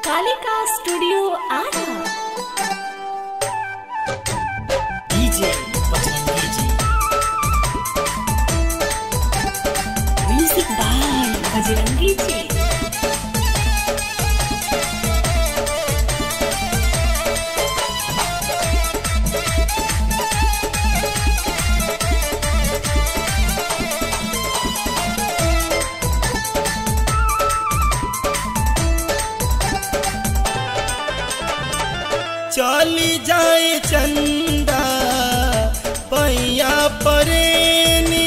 Kalika studio Ara DJ Bajrangi ji music by Bajrangi जी चली जाए चंदा पैया परेनी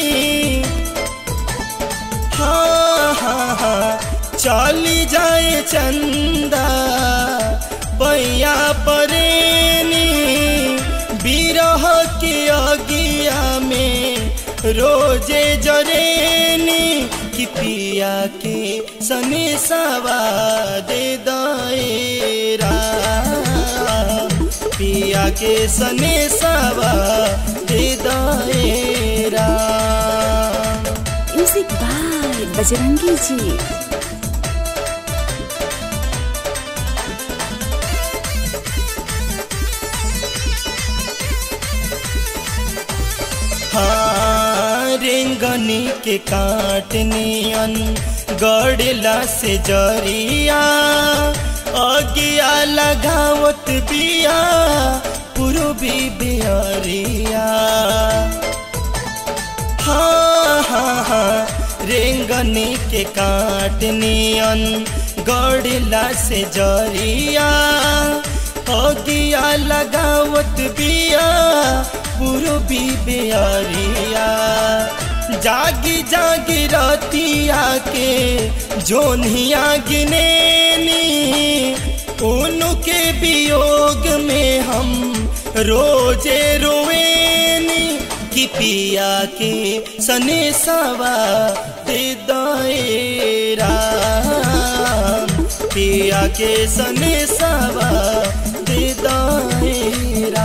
हाँ हाँ हाँ चली जाए चंदा पैया परेनी बिरह के अगिया में रोजे जरेनी कि पिया के सने सवा दे दायरा पिया के सने सवा दे दायरा म्यूजिक बाय बजरंगी जी हाँ रेंगनी के काटनियन गड़ला से जरिया अगिया लगावत बिया पूर्वी बिहरिया हाँ हाँ हाँ रेंगनी के काटनियन गड़ला से जरिया अगिया लगावत बिया पूर्वी बिहरिया जागी जागी रतिया के जोनिया गिनेनी उनके वियोग में हम रोजे रोवेनी कि पिया के सने सवा दे दायरा पिया के सने सवा दे दायरा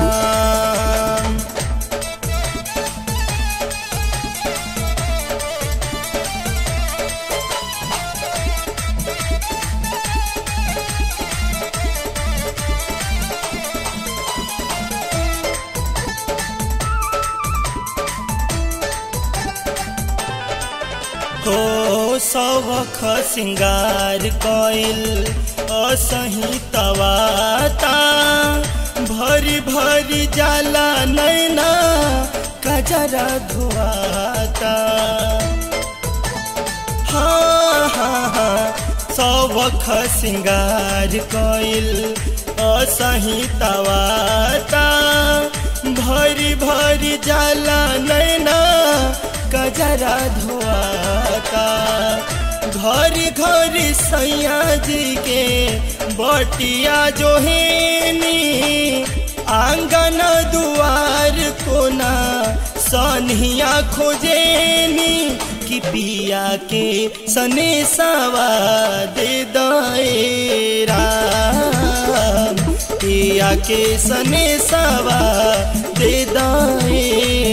हो सौख सिंगार कइल असही तवाता भरी भरी जाला नैना कजरा धुआता हाँ हाँ हाँ सौख सिंगार कइल असही तवाता भरी भरी जाला नैना कजरा धुआता घर घर सैया जी के बटिया जो हेनी आंगन दुआर कोना सनिया खोजेनी कि पिया के सने सवा दे दायरा पिया के सने सवा दे दायरा